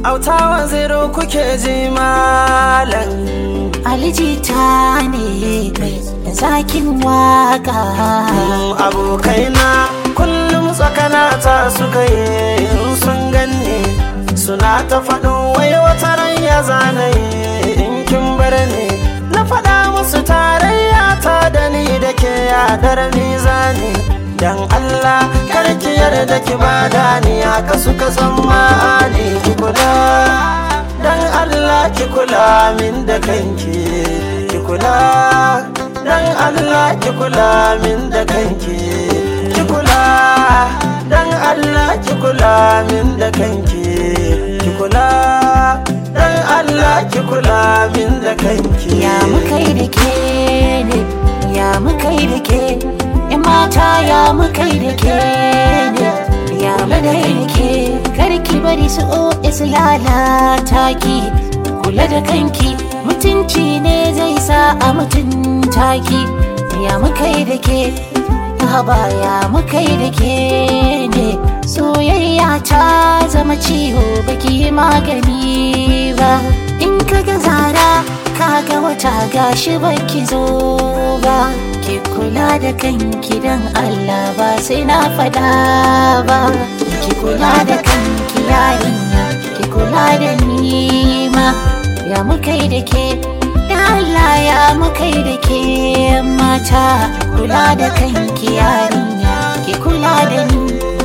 Autawa zero kuke ji malam alijita ne mai zakin waka abokaina kullum tsakana ta suka yi in sun ganni suna ta faɗin wai wata ran ya zanaye in kin bar ni na faɗa musu tarayya ta da ni da ke yaɗar mizani dan Allah karki yarda ki bada ni haka suka tsammani ki kula dan Allah ki kula min da kanki ki kula dan Allah ki kula min da kanki ki kula dan Allah ki kula min da kanki ki kula dan Allah ki kula min da kanki ya mukai da ke ne ya mukai da ke in mata ya mukai da ke ne ya mukai da ke karki bari su o su lalata ki kula da kanki mutunci ne zai sa a mutunta ki ya mukai da ke haba ya mukai da ke ne soyayya ta zama ciwo baki yi magani ba in ka ga zara kaga wata gashi baki zo ba ki kula da kanki dan Allah ba sai na fada ba ki kula da kanki yarinya ki kula da ni ma ya mukai da ke da Allah ya mukai da ke mata kula da kanki yarinya ki kula da ni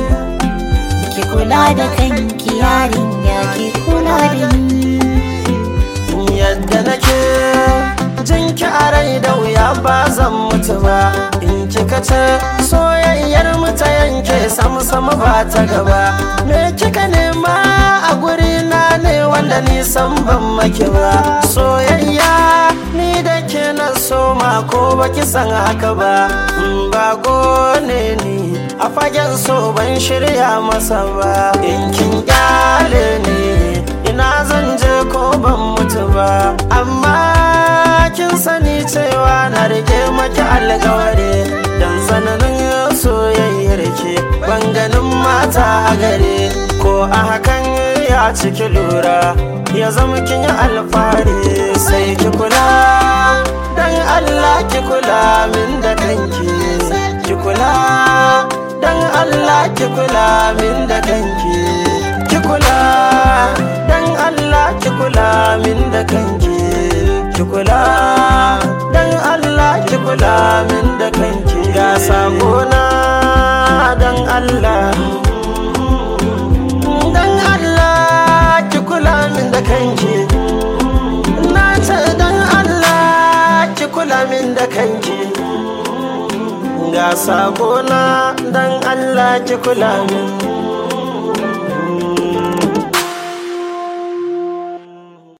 ki kula da kanki yarinya ki kula da ni yadda nake jinki a rai da wuya ba zan mutu ba in kika ce soyayyar mu ta yanke sam sam ba ta gaba me kika nema a guri na ne wanda ni san ban maki ba soyayya ni da ke na soma ko baki san haka ba in ba ne ni a fagen so ban shirya masa ba in kin kyale ni ina zan je ko ban mutu ba amma kin sani cewa na rike maki alkawari dan sananin soyayyar ke ban ganin mata a gare ko a hakan ya ciki lura ya zama kin yi alfahari sai ki kula dan Allah ki kula min da kanki ki kula dan Allah ki kula min da kanki ki kula dan Allah ki kula min da kanki ki kula dan Allah ki kula min da kanki ga sakona dan Allah dan Allah ki kula min da kanki na ce dan Allah ki kula min da kanki ga sakona dan Allah ki kula min